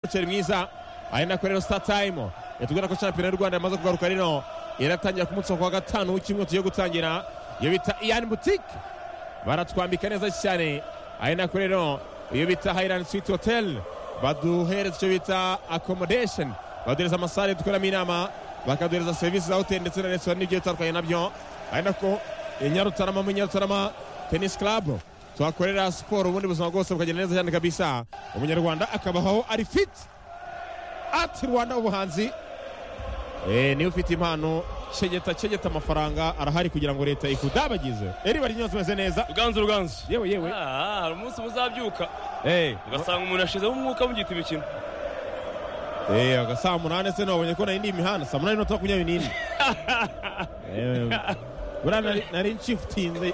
umuceri mwiza ari nako rero sita tayimu yatubwira ko shampiyona y'u rwanda yamaze kugaruka rino iratangira ku munsi wa kuwa gatanu w'icyumweru tugiye gutangira iyo bita iyani butike baratwambika neza cyane ari nako rero iyo bita hayirani switi hoteli baduhereza icyo bita akomodesheni baduhereza amasare dukoramo inama bakaduhereza serivisi za hoteli ndetse na resitora n'ibigiye bitandukanye nabyo ari nako nyarutarama muri nyarutarama tenisi karabu tuhakorera siporo ubundi buzima bwose bukagenda neza cyane kabisa umunyarwanda akabaho ari fiti ati rwanda ubuhanzi niba ufite impano cegeta cegeta amafaranga arahari kugira ngo leta ikudabagize eri bari nyose umeze neza ruganzu ruganzu yewe yewe Ah, hari umunsi muzabyuka Eh, ugasanga umuntu yashizemo umwuka mugita imikino eh, aga saa munani se nabonye ko nari ndi imihanda saa munani n'umunota makumyabiri n'ine Eh, buriya nari- nari nshifutinze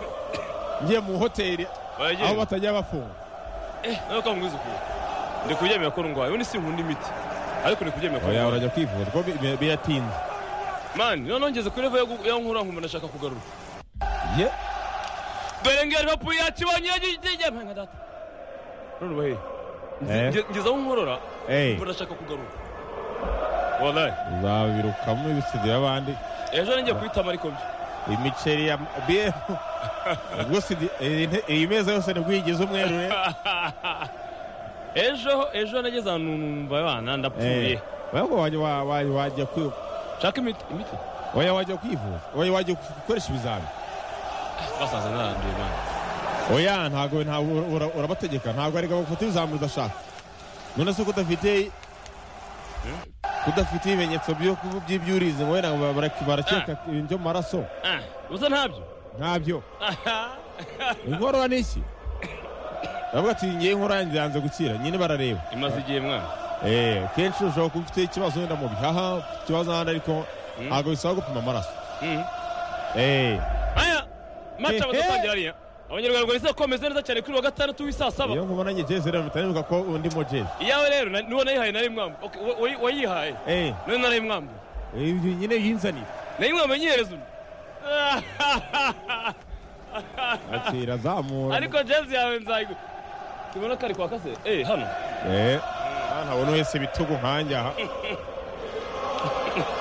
ngiye mu hoteli aho Baragenda. batajya bafunga Eh, nawe kamuguze ukuntu ndi kuryamira ko ndwaye ubundi sinkunda imiti ariko ndi kuryamira ko oya ndwaye urajya kwivuza kuko bi- bi- biratinze mani noneho ngeze kuri level yo gu- yo nkura nkumva ndashaka kugaruka Ye- dore ngo liverpool yakibonye yagiye mpenga data none ubahe Eh. ngeze aho nkorora eh, mba ndashaka kugaruka wallahi uzabirukamo ibisigaye abandi ejo ninjye kwitama ariko byo imiceri ya bie ubwo sidi iyi nte- iyi meza yose nibwo yigize umweru re ejo ejo nageze ahantu numva abana ndapfuye Eh, ahubwo wajya wa- wa- wajya kwi- nshaka imiti imiti oya wajya kwivuza oya wajya gukoresha ibizami basaza naranduye mani oya ntabwo ntabwo ura- ura- urabategeka ntabwo areka bagufata ibizami udashaka none se ko udafite kudafite ibimenyetso byo ku- by'ibyo urize ngo wenda bara- bara- barakeka ibintu byo mu maraso Ah, uza ntabyo ntabyo Aha. inkorora ni iki baravuga ati ngiye inkorora nziranze gukira nyine barareba imaze igihe mwana Eh, kenshi ushobora kuba ufite ikibazo wenda mu bihaha ufite ikibazo ahandi ariko ntabwo bisaba gupima amaraso Mhm. Eh, aya maca Hehe. badatangira ariya abanyarwanda bari komeza neza cyane kuri wa gatandatu w'isaa saba iyo nkubona njye jezi rero mpita nibuka ko undi mo jezi iyawe rero na- n'uwo nayihaye nari mwamba Ok, wa- wayi- wayihaye Eh, none nari mwamba ibyo nyine yinzanira nari mwamba nyihereza undi ati irazamura ariko jezi yawe nzayigu tubona kari kwa kase eh hano Eh, ah, ntabona wese ibitugu nkanjye aha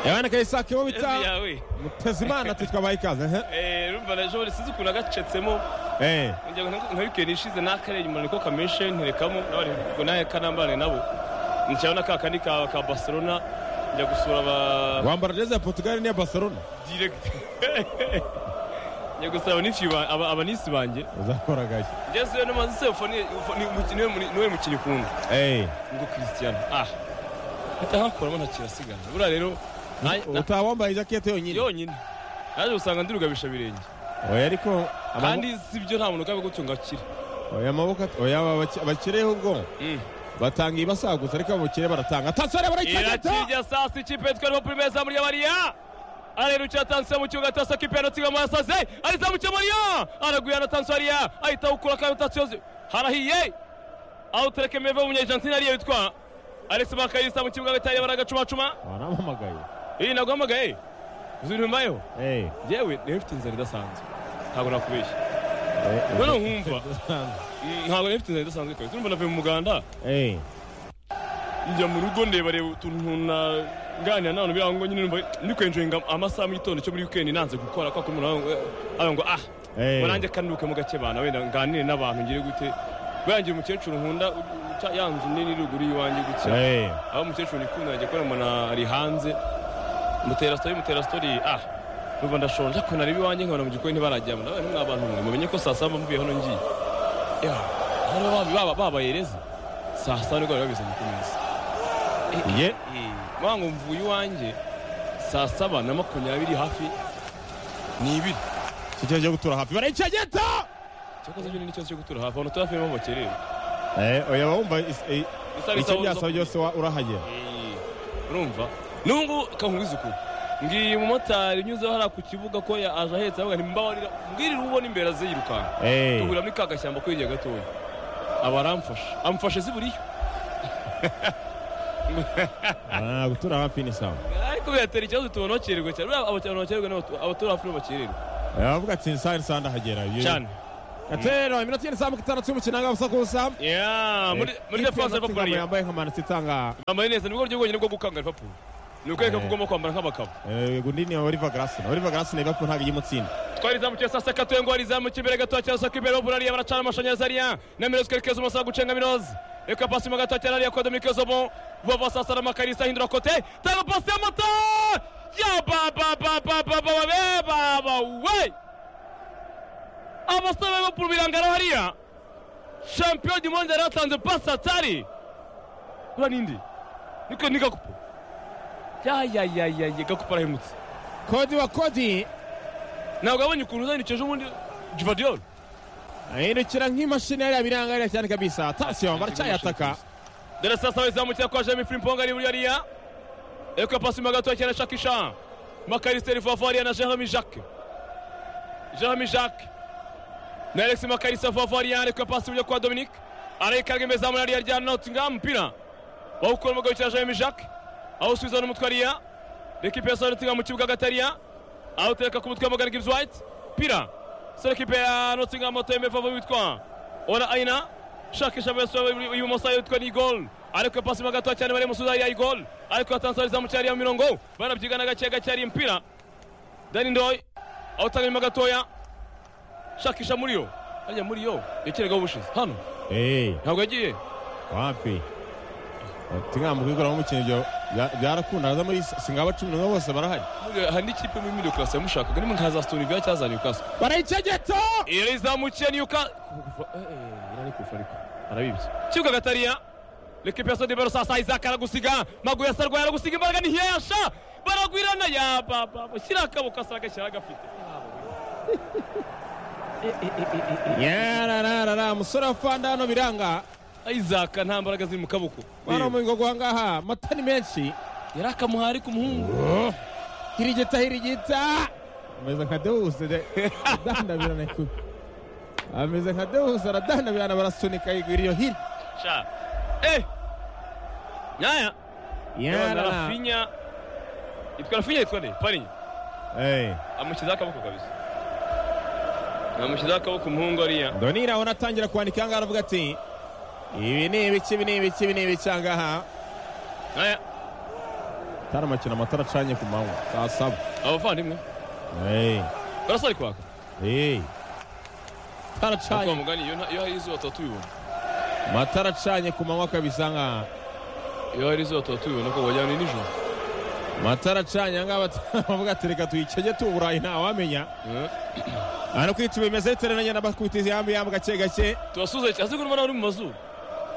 yabana kayisake bo jezi bita yawe mutezimana ati twabaye ikaze ehe. eh rumva na jori sinzi ukuntu nagacetsemo Eh, ngira ngo nka- nka weekend ishize n'akarenge umuntu niko kameshe nterekamo n'abari ngo nawe kanambane nabo nicyaho na ka kandi ka ka Barcelona njya gusura aba wambara jezi ya portugal n'iya barcelona direct njya gusura abanifi ba- aba- abanisi banjye uzakora gake jesi we namaze sefo ni ufo- ni umukino- niwe muri- niwe mukino ukunda Eh, ngo christian ah hita hakuramo nta kirasigara buriya rero nta- nta- utaba wambaye ijakete yonyine yonyine naje gusanga ndi rugabisha birenge oya ariko amaboko- kandi si byo nta muntu ugabe gutyo ngo akire oya amaboko ati- oya abaki- abakireho ubwonko Mm. batanga ibasagutse ariko abakire baratanga tansore barayicagata irakirya sasa ikipe yitwa liverpool meza muri yabariya arerukira tansiyo mu kibuga tasa kipe yanatsinga mu yasaze arizamukira mariya araguye na tansiyo ariya ahita awukura kandi tansiyo harahiye aho utereke meve w'umunyajantina ariyo witwa alex makayisa mu kibuga agahita yabara agacumacuma barampamagaye iyi naguhamagaye uzi ibintu mbayeho Eh, yewe niba mfite inzara idasanzwe ntabwo nakubeshya eh, noneho nkumva eh, mm, ntabwo niba mfite inzara idasanzwe kabisa urumva navuye mu muganda eh, njya mu rugo ndeba reba utuntu naganira n'abantu biriya ngo nyine numva ndi kwenjoyinga amasaha mu gitondo cyo muri weekend nanze gukora kwa kumwe ayo ngo ah Eh. ngo nanjye kanduke mu gake bana wenda nganire n'abantu ngire gute bwangira umukecuru nkunda u- uca ya nzu nini ruguru y'iwanjye gutya eh, aho umukecuru nikunda ajya kubona umuntu ari hanze mutera story mutera story ah numva ndashonje ariko nareba iwanjye nkabona mu gikoni ntibarajyamo nawe ni abantu mwe mumenye ko saa saba mvuye hano ngiye ya hano baba- baba- babayereze saa saba nibwo bari babizanye ku meza ye mwa ngo mvuye iwanjye saa saba na makumyabiri hafi ni ibiri kicyo cyo gutura hafi barayicagata cyakoze byo ni n'ikibazo cyo gutura hafi abantu tuba hafi n'aho bakerera Eh, oya wumva is- eh, Isaha icyo isaha byasaba zo- byose wa- urahagera Eh, urumva n'ubu ngubu kankubiza ukuntu ngiye umumotari unyuzeho hariya ku kibuga ko ya- aje ahetse avuga ntimbabarira mbwirire ubona imbere aze yirukanka Eh, tugura muri ka gashyamba ko hirya gatoya aba aramfashe amufashe ziburiyo ah, gutura hafi ni sawa ariko biratera ikibazo tubona bakererwa cyane Buriya abantu bakererwa n'abatu- abatura hafi n'abakererwa Eh, bavuga ati nsa nsa ndahagera Iyo- cyane gatero iminota y'izamuka itandatu y'umukino ahangaha gusa ya muri muri defanse ya Liverpool liverpool yambaye nka manasi itanga bambaye neza nibwo buryo bwonyine bwo gukanga liverpool ni ukwereka ko ugomba kwambara nk'abagabo eh, gundi ni oliver garasina oliver garasina liverpool ntabwo iyimutsinda twari zamukiye saa sita tuye ngo wari zamukiye imbere gato cyangwa se kwibera ubura ariya baracana amashanyarazi ariya na mirozi kerekeza umusaba gucenga mirozi reka pasi mu gato cyane ariya kodomike zobo vuba saa sita amakarisa ahindura kote tanga pasi y'amata ya babababababa baba we abasore barimo kurubirangara hariya champion du monde yari yatanze pasi atari ura n'indi niko ni gakupo yayayayaye gakupo arahemutse kodi wa kodi ntabwo yabonye ukuntu uzanikeje ubundi jivadiyoro ahindukira nk'imashini yariya biranga yariya cyane kabisa atasiyo baracyayataka dore sasa wazamukira kwa jemi frimpong ari buriya ariya eko pasi mu gatoya cyane shakisha makarisiteri vuba ariya na jerome jacques jerome jacques na alex makarisa vuba ariya ariko pasi buryo kwa dominic arayikanga imezamura ariya rya nottingham umupira bawukura mu gahita jerome jacques awusubiza n'umutwe ariya L'équipe ya Nottingham mu kibuga hagati ariya awutereka ku mutwe w'amagana Gibbs White pira sore ekipe ya Nottingham moto yemevavo witwa Ola Aina shakisha bese ibumoso yitwa ni goal ariko pasi mu gatoya cyane bari musuza ariya goal ariko yatanzariza mu cyari ya mirongo barabyigana gake gake ari impira Danny Ndoy awutanga inyuma gatoya shakisha muri yo hariya muri yo yakeragaho ubushize hano eee ntabwo yagiye wapi tingambo kwiguramo umukino ibyo bya- byarakunda za muri singaba cumi n'umwe bose barahari Muri- hari n'ikipe muri middle class yamushakaga ni nka za Aston Villa cyangwa za Newcastle barayicegeta irizamukiye niyuka arabibye kibuga gatariya lekipe ya sodibero sasa isaac aragusiga maguru ya sarwaye aragusiga imbaraga ni hiyasha baragwirana ya baba shyira akaboko asanga shyira agafite yarararara umusore wa fanda hano biranga isaac nta mbaraga ziri mu kaboko bano mu bigo guhangaha amata ni menshi yari akamuha ariko umuhungu hirigita hirigita ameze nka dewuse de adandabirana ku ameze nka dewuse aradandabirana barasunika yigwira iyo hiri sha eh nyaya na yarara rafinya yitwa rafinya yitwa nde parinya Eh, amushyizeho akaboko kabisa amushyizeho akaboko umuhungu ariya ndonira abona atangira kwandika ahangaha aravuga ati ibi ni ibiki ibi ni ibiki ibi ni ibiki ahangaha nyaya atari amakino amatara acanye ku manywa saa saba abavandimwe Eh, barasa ari kwaka eh. Amatara Kwa acanye mugani iyo nta- iyo hari izuba tuba tubibona amatara acanye ku manywa kabisa nkaha iyo hari izuba tuba tubibona ko wagira ngo ni nijoro amatara acanye ahangaha bavuga ati reka tuyicege tuwurayi ntawamenya Eh. aha no kwita ibimeze bitewe na nyina bakubitiza yambi yambi gake gake tubasuhuza cyane asigaye ubona uri mu mazuru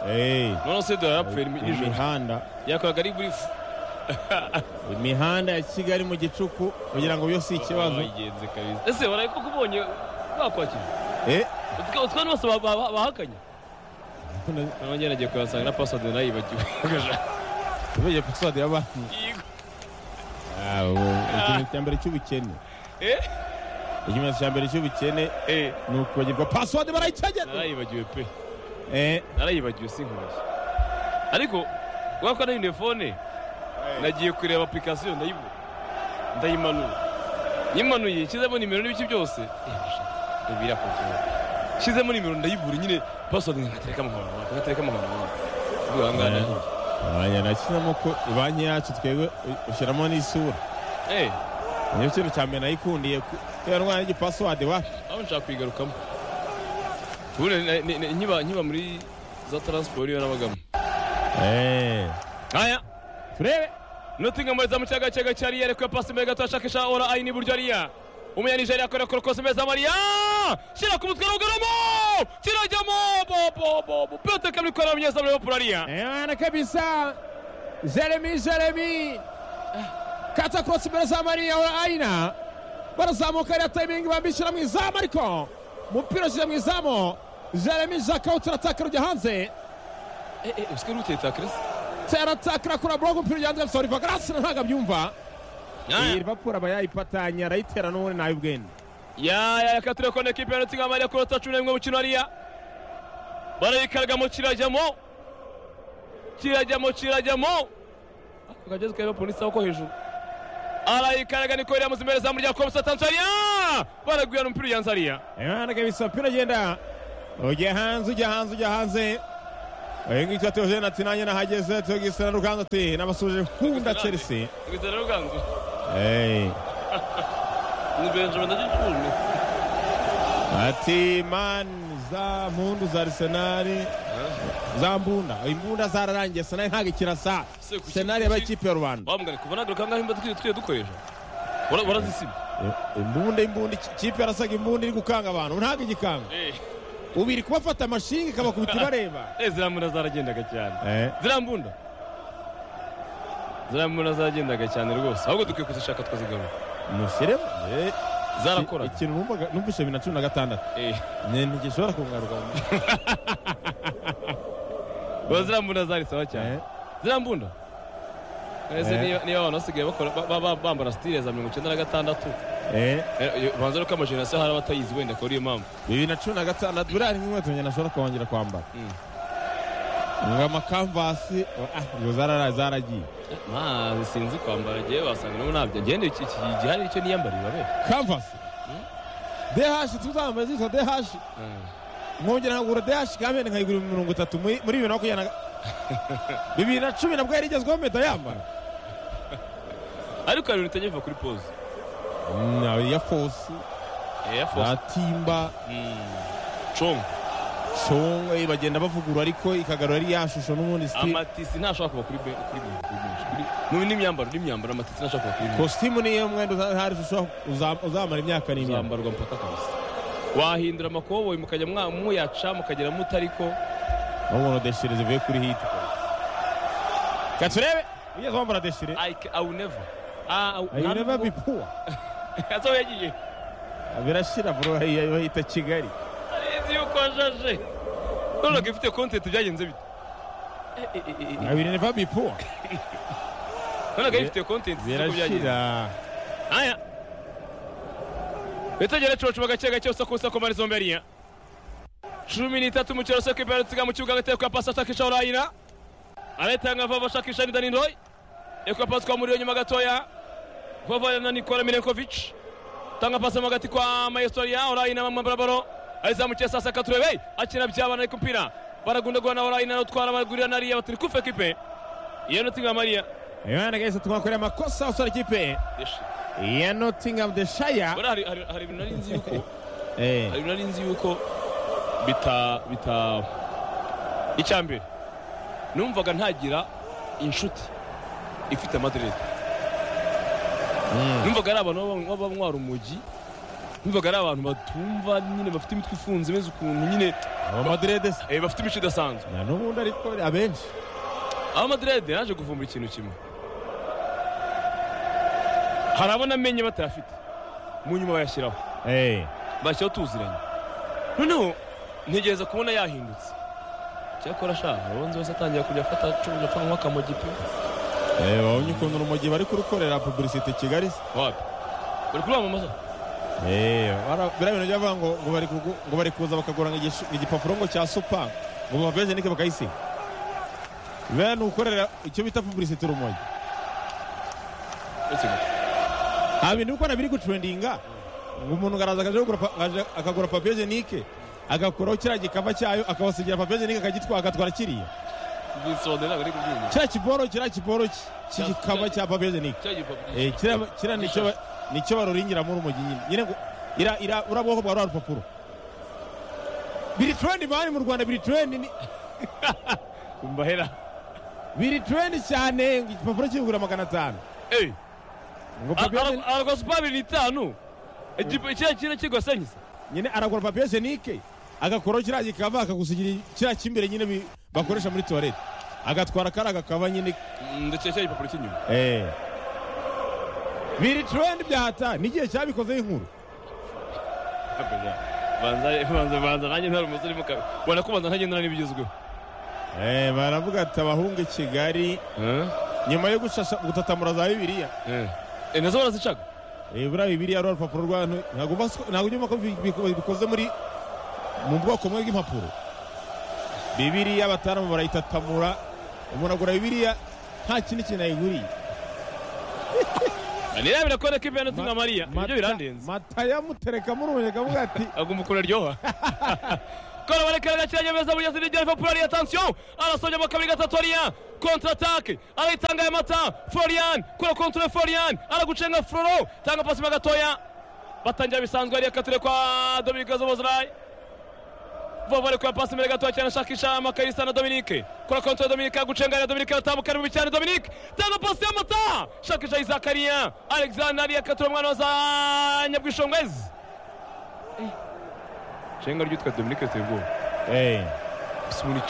Eh, none se dore yarapfuye ni- nijoro imihanda yakoraga ari buri fu imihanda ya kigali mu gicuku kugira ngo byose ikibazo bagenze kabisa ese waraye koko ubonye bakwakira Eh, Utwa- utwana bose ba- ba- bahakanye none- none njye nagiye kuyasanga na pasade nayibagiwe uvuye paswadi ya banki Ah, ubu- ikimenyetso cya mbere cy'ubukene ikimenyetso cya mbere cy'ubukene ni ukubagirwa paswadi barayicegeta narayibagiwe pe Eh, narayibagiwe sinkubaye ariko wako nahinduye fone nagiye kureba application ndayibura ndayimanura nyimanuye nshyizemo nimero n'ibice byose ibirakomeje nshyizemo nimero ndayibura nyine password nkatereka amahoro wawe nkatereka amahoro wawe ubwo aha ngaha nahiye Aya nakina ko banki yacu twebwe ushyiramo n'isura eh niyo kintu cya mbere nayikundiye ku- ya ndwara y'igipasuwadi wa aho nshaka kuyigarukamo ubundi na- ni- ni- nkiba nkiba muri za transport iyo nabagamo Eh, aya turebe Nottingham izamu cyaga cyaga cyari yarekuye pasi mbere gato ashakisha ora ayi n'iburyo ariya umunya Nigeria akora korokosi meza Maria shira ku mutwe rugaramo kirajyamo bo bo bo bo Peter kamwe kora munyeza muri Liverpool ariya Eh, wana kabisa jeremi jeremi kata korosi mbere za mariya wa ayina barazamuka ariya tayimingi bambishyira mu izamu ariko umupira ushyira mu izamu jeremi jaka uturataka rujya hanze eh eh uske rute ta Chris teratakira kuri burogo umupira ujya hanze kabisa oliva garasina ntabwo abyumva iyi livapuro aba yayipatanya arayitera n'ubundi nawe ubwende ya ya yakatire kone ekipe ya Nottingham ariya kurota cumi n'imwe mukino ariya barayikaragamo kirajyamo kirajyamo kirajyamo akageze ka Liverpool isaho ko hejuru arayikaraga niko yari yamuze imbere zamu rya Komsa Tanzania baraguyana umupira ujyanze hariya imana kabisa umupira ugenda ujya hanze ujya hanze ujya hanze uyu nguyu tuba tuyojeje ati nanjye nahageze tuyogisa na ruganzu ati nabasuje nkunda chelsea Ngizana ruganzu Hey. ni benjamin ndagikunda ati mani za mpundu za arisenali za mbunda imbunda zararangiye senali ntabwo ikirasa Se kuki- senali yabaye ikipe ya rubanda bamugane kuva nagaruka ngaho imba twiyo twiyo dukoresha Ura- urazisiba I- imbunda imbunda iki- ikipe yarasaga imbunda iri gukanga abantu ntabwo igikanga Eh, ubu iri kubafata amashinga ikabakubita ibareba eh, ziriya mbunda zaragendaga cyane Eh, ziriya mbunda ziriya mbunda zaragendaga cyane rwose ahubwo dukwiye kuzishaka tukazigarura mushyiremo Eh, zarakoraga ikintu numvaga- numvise bibiri na cumi na gatandatu Eh, Ni- ntigishobora kungaruka ubu ziriya mbunda zarisaba cyane Eh, ziriya mbunda ese Eh. niba niba abantu basigaye bakora ba- ba- ba- bambara sitire za mirongo icyenda na gatandatu eh, Eh, banza ko amajenerasiyo hari abatayizi wenda akaba ariyo mpamvu bibiri na cumi na gatandatu buriya ni nk'inkweto njye nashobora kongera kwambara Mm. ngo amakamvasi ah, ngo zarara- zaragiye mazi sinzi kwambara agiye wasanga nabo ntabyo ngende iki iki gihari icyo niyambariye babe kamvasi dehashi tuzambaye zitwa dehashi nkongera nkagura dehashi kandi nkayigura mirongo itatu muri muri bibiri na makumyabiri na bibiri na cumi nabwo yari igezweho mpita yambara ariko hari ibintu utagiye kuva kuri pose na ya fosi eya na fosi timba congo shongwe bagenda bavugurura ariko ikagarura ya shusho n'ubundi siti amatisi ntashobora kuva kuri be- kuri be- kuri benshi Kuri- mu n'imyambaro n'imyambaro amatisi ntashobora kuva kuri kositimu niyo mwenda uza- hari shusho uza- uzamara imyaka benshi n'imyaka zambarwa mpaka kabisa wahindura amakoboyi mukajya mwa- muyaca mukagera mutariko n'ubundi deshire zivuye kuri hiti reka turebe ugeze wambara deshire I- I will never Ah, I will- ayo ureba bipuwa Aza we yagiye birashira bro iyo bahita kigali arizi yuko ajaje none ko ifite kontenti byagenze bite Eh, eh, eh, eh, eh. ayo ureba bipuwa none ko ifite kontenti uko byagenze birashira aya witegere cocu gake gake usakusa ko mari zombi ariya cumi n'itatu umukino soko ibera tsiga mu kibuga agateye kwa pasi ashakisha urayira aretanga vava ashakisha nida n'indoyi eko pasi kwa muriyo nyuma gatoya vava na nikola milenkovic tanga pasi mo hagati kwa mayestoria urayina bamwe barabaro ayizamukiye sasa katurebe akina byabana ariko umupira baragundagurana urayina n'utwara baragurira nariya batiri kufe kipe iyo nutinga mariya imana gahise twakoreye amakosa usora ikipe Yeshi. ya nottingham the shire Bora hari hari- hari ibintu nari nzi yuko Eh, hari nari nzi yuko bita bita icya mbere numvaga ntagira inshuti ifite amaderede mm, numvaga ari abantu baba- baba banywa urumogi numvaga ari abantu batumva nyine bafite imitwe ifunze imeze ukuntu nyine aba madirede se eh, bafite imico idasanzwe nta n'ubundi ariko abenshi amaderede yaje kuvumbura ikintu kimwe hari abo namenye batayafite mu nyuma bayashyiraho Eh, bashyiraho tuziranye noneho ntegereza kubona yahindutse cyakora ashaka ubanza wese atangira kujya afata cumi apfa nk'uwa kamogi pe eh, wabonye ukuntu urumogi bari kurukorera publicite kigali se wapi bari kuramamaza Eh, bara- biriya bintu byavuga ngo ngo bari kugu- ngo bari kuza bakagura ngo igishu- igipapuro ngo cya supa ngo babavejenike bakayisiga biriya ni ukorera icyo bita publicite urumogi uretse gato nta bintu bikora biri gucurendinga ngo umuntu araza akaje kugura pa- akaje akagura papiyejenike agakuraho kiriya gikava cyayo akabasigira papiyejenike akagitwara agatwara kiriya ubwisonde ntabwo ari kubyumva kiriya kiboro kiriya kiboro cy- cy'igikava cya papiyejenike cya gipapuro Eh, kiriya kiriya nicyo ba- nicyo baruringiramo urumogi nyine nyine ngo ira- ira- uriya bwoko bwa rwa rupapuro biri turendi mani mu rwanda biri turendi ni- mbahera biri turendi cyane ngo igipapuro kigura magana atanu eee ngo papiyejenike aragasupa abiri n'itanu Igipa- kiriya kiriya kigosenyisa nyine aragura papiye jenike agakuraho kiriya gikava akagusigira kiriya cy'imbere nyine bi- bakoresha muri tuwarete agatwara kariya gakava nyine ndetse cya gipapuro cy'inyuma biri turendi bya hata n'igihe cyabikozeho inkuru banza banza banza nanjye ntari umusore mu kabiri ubona ko banza ntagendana n'ibigezweho Eh, baravuga ati abahunga i kigali nyuma yo gushasha gutatamura za bibiliya Eh. Eh, nazo barazicaga Eh, buriya bibiliya rwa rupapuro rwa hano ntabwo uba usi- ntabwo ujya umva ko bi- bi- bikoze muri mu bwoko bumwe bw'impapuro bibiliya abataramu barayitatamura umuntu agura bibiliya nta kindi kintu ayiguriye nirabira ko ariko ipenaliti nka mariya ibyo birandenze matayamutereka murumenya avuga ati agomba kuraryoha kora barekera agakiranya beza buri yasi n'igihe populari atansiyo arasonyemo kabiri gatatu ariya kontratake arayitanga ya mata florian kora kontore florian aragucenga floro tanga pasi mo gatoya batangira bisanzwe ariya katire kwa dominique zobozrayi vova ariko pasi imbere gatoya cyane ashakisha amakarisa na dominique kora kontore dominique agucenga ariya dominique aratambuka ari mubi cyane dominique tanga pasi ya mata shakisha izakariya alexandre ariya katire umwana wa za nyabwishongwezi cenga ryitwa dominique tebwo Eh. sibuni